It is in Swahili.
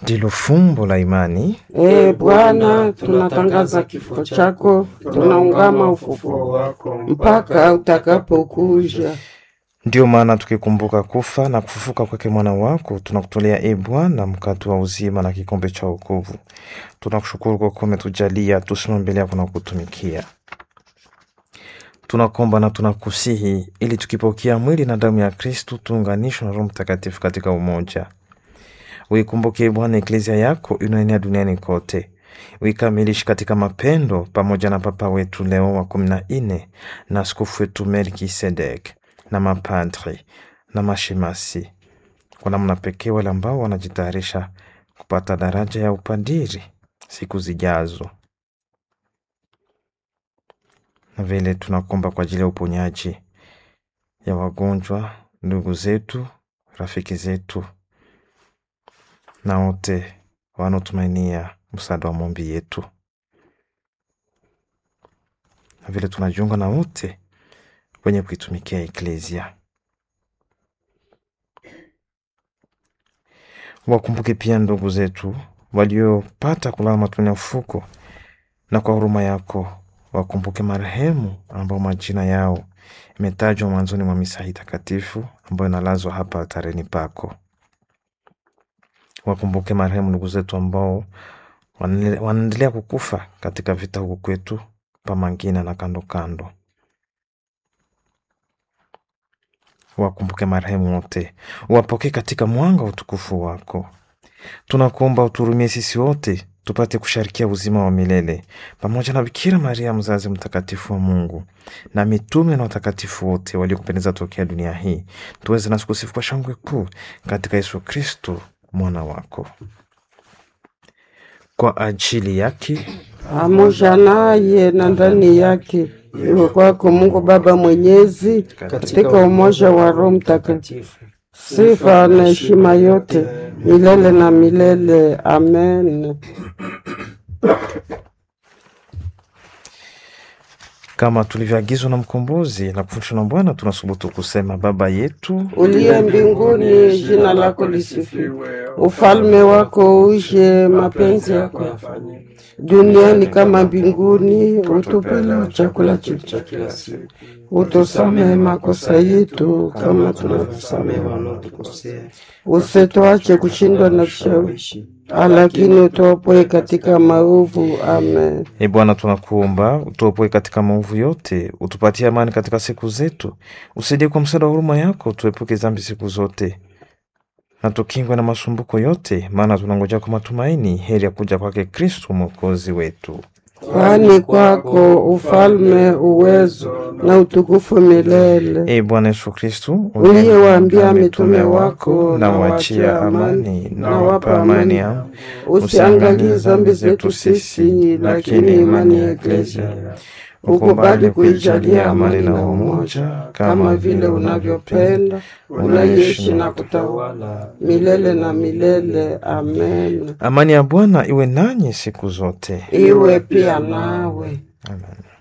ndilo fumbo la imani. Ee Bwana, tunatangaza kifo chako, tunaungama ufufuo wako mpaka utakapokuja. Ndiyo maana tukikumbuka kufa na kufufuka kwake mwana wako, tunakutolea e Bwana mkate wa uzima na kikombe cha wokovu. Tunakushukuru kwa kuwa umetujalia tusimame mbele yako na kutumikia. Tunakomba na tunakusihi ili tukipokea mwili na damu ya Kristu tuunganishwe na Roho Mtakatifu katika umoja. Uikumbuke Bwana eklezia yako inaenea duniani kote, uikamilishe katika mapendo, pamoja na Papa wetu Leo wa kumi na nne na askofu wetu Melkisedek na mapadri na mashemasi, kwa namna pekee wale ambao wanajitayarisha kupata daraja ya upadiri siku zijazo, na vile tunakomba kwa ajili ya uponyaji ya wagonjwa, ndugu zetu, rafiki zetu na wote wanaotumainia msaada wa maombi yetu, na vile tunajiunga na wote wenye kuitumikia eklezia. Wakumbuke pia ndugu zetu waliopata kulala matuni ya ufuko, na kwa huruma yako wakumbuke marehemu ambao majina yao imetajwa mwanzoni mwa misa hii takatifu ambayo inalazwa hapa altareni pako. Wakumbuke marehemu ndugu zetu ambao wanaendelea kukufa katika vita huku kwetu Pamangina na kando kando. Wakumbuke marehemu wote, wapokee katika mwanga wa utukufu wako. Tunakuomba uturumie sisi wote tupate kusharikia uzima wa milele pamoja na Bikira Maria mzazi mtakatifu wa Mungu na mitume na watakatifu wote waliokupendeza tokea dunia hii, tuweze nasi kusifu kwa shangwe kuu katika Yesu Kristo mwana wako. Kwa ajili yake pamoja naye na ndani yake, iwe kwako Mungu Baba Mwenyezi, katika umoja wa Roho Mtakatifu, sifa na heshima yote milele na milele. Amen. kama tulivyoagizwa na mkombozi na kufundishwa na Bwana, tunasubutu kusema: Baba yetu uliye mbinguni, jina lako lisifiwe, ufalme wako uje, mapenzi yako yafanyike duniani kama mbinguni. Utupe leo chakula chetu cha kila siku, utusamehe makosa yetu kama tunavyosamehe wanaotukosea, usituache kushindwa na vishawishi, lakini utuopoe katika maovu. Amen. E Bwana, tunakuomba utuopoe katika maovu yote, utupatie amani katika siku zetu, usaidie kwa msaada wa huruma yako, tuepuke dhambi siku zote na tukingwe na masumbuko yote, maana tunangoja kwa matumaini heri ya kuja kwake Kristu mwokozi wetu. Kwani kwako ufalme, uwezo na utukufu milele. E Bwana Yesu Kristu, Uliyewaambia mitume wako, na wachia amani, na wapa amani yao, usiangalie dhambi zetu sisi, lakini imani ya Eklesia ukubali kuijalia amani na umoja, kama vile unavyopenda, unaishi na kutawala milele na milele. Amen. Amani ya Bwana iwe nanyi siku zote. Iwe pia nawe. Amen.